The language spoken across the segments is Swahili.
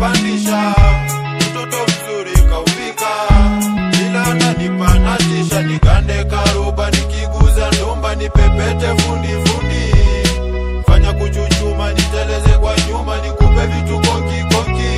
kanipandisha, mtoto mzuri kaufika, ila ananipa natisha, nigande karuba, nikiguza ndumba, nipepete fundi fundi, fanya kuchuchuma, niteleze kwa nyuma, nikupe vitu konki konki,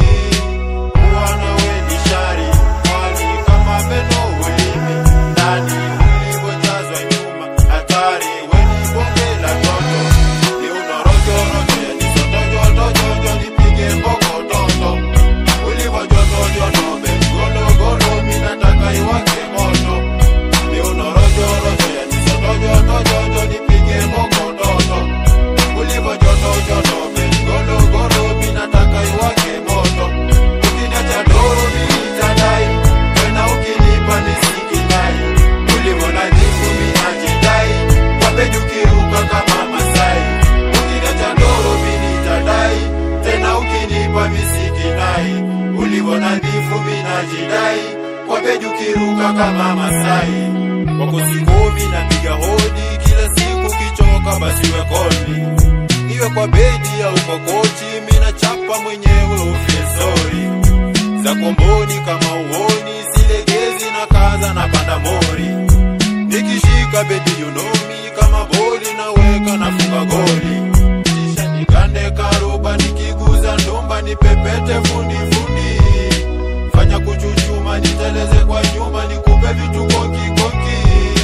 uwana we ni shari, mwali kama meno ulimi, ndani ulivyojazwa nyuma, hatari, we ni bonge la toto, ni unarojorojo, yani sotojotojojo, nipige mbokototo, ulivyojotojoto, begologolo, mi nataka iwake moto, ni unarojorojo, yani sotojotojojo, nipige mbokototo, ulivyojotojoto, begologolo, mi nataka iwake moto, ukiniacha doro mi nitadai, tena ukinipa nisikidai, ulivyonadhifu mi najidai, wapeji ukiruka kama Masai, ukiniacha doro mi nitadai, tena ukinipa misikidai, ulivyonadhifu mi najidai, wapeji ukiruka kama Masai, wako sikomi napiga hodi kila siku, kichoka basi we call me iwe kwa bedi au kwa kochi, mina chapa mwenyewe ufisori za komboni kama uoni, silegezi na kaza na panda mori, nikishika bedi you know me, kama boli naweka nafunga goli, kisha nikande karuba, nikiguza ndumba, nipepete fundi fundi, fanya kuchuchuma, niteleze kwa nyuma, nikupe vitu konki konki,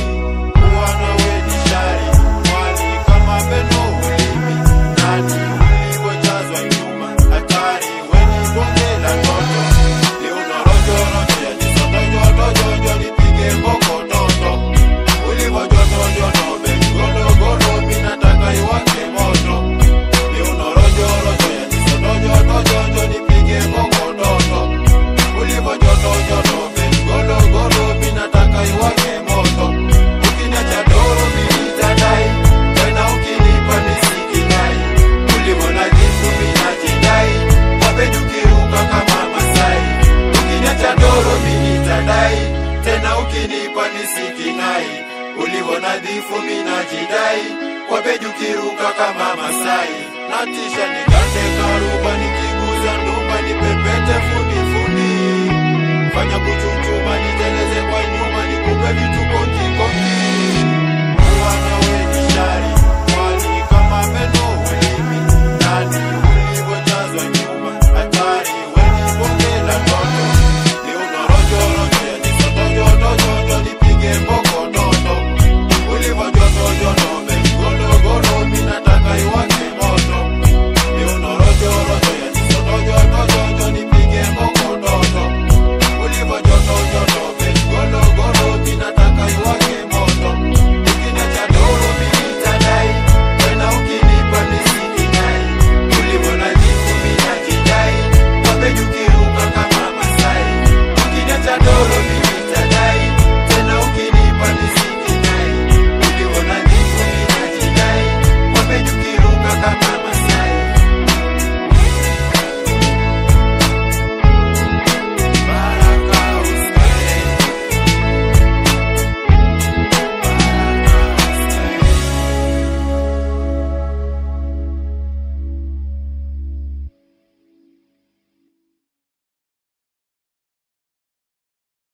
uwana we ni shari, mwali kama meno ulimi, ndani ulivyojazwa nyuma, hatari, we ni bonge la toto, ni unarojorojo, yani sotojotojojo, nipige mbokototo, ulivyojotojoto, begologolo, mi nataka iwake moto, ni unarojorojo, yani sotojotojojo, nipige mbokototo, ulivyojotojoto, begologolo, mi nataka iwake moto, ukiniacha doro mi nitadai, tena ukinipa nisikidai, ulivyonadhifu mi najidai, wapeji ukiruka kama Masai, ukiniacha doro mi nitadai, tena ukinipa nisikinai, ulivyonadhifu mi najidai, wapeji ukiruka kama Masai, natisha nigande karuba